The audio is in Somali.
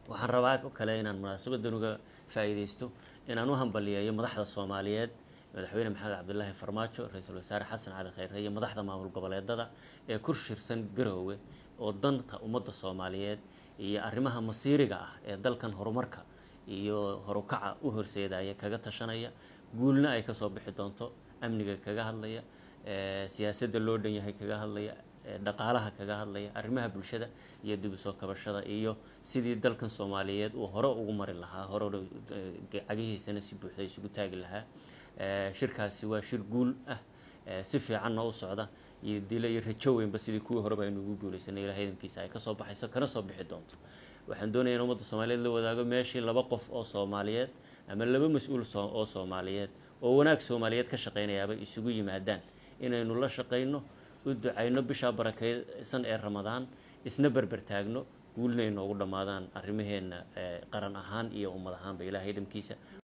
waxaan rabaa oo kale inaan munaasabadan uga faa'iidaysto inaan u hambaliyeeyo madaxda soomaaliyeed madaxweyne maxamed cabdilaahi farmaajo ra-iisul wasaare xasan cali khayre iyo madaxda maamul goboleedada ee ku shirsan garoowe oo danta ummadda soomaaliyeed iyo arrimaha masiiriga ah ee dalkan horumarka iyo horukaca u horseedaya kaga tashanaya guulna ay kasoo bixi doonto amniga kaga hadlaya siyaasadda loo dhan yahay kaga hadlaya dhaqaalaha kaga hadlaya arrimaha bulshada iyo dib usoo kabashada iyo sidii dalkan soomaaliyeed uu hore ugu mari lahaa hore cagihiisana si buuxda isugu taagi lahaa shirkaasi waa shir guul ah si fiicanna u socda iyo dilo iyo rajo weynba sidii kuwii horeba aynu ugu guuleysanay ilahay idamkiisa ay kasoo baxayso kana soo bixi doonto waxaan doonaya in ummadda soomaaliyeed la wadaago meeshii laba qof oo soomaaliyeed ama laba mas-uul oo soomaaliyeed oo wanaag soomaaliyeed ka shaqeynayaaba isugu yimaadaan inaynu la shaqayno u ducayno bishaa barakeysan ee ramadaan isna berber taagno guulna inoogu dhammaadaan arrimaheenna qaran ahaan iyo ummad ahaanba ilaahay idamkiisa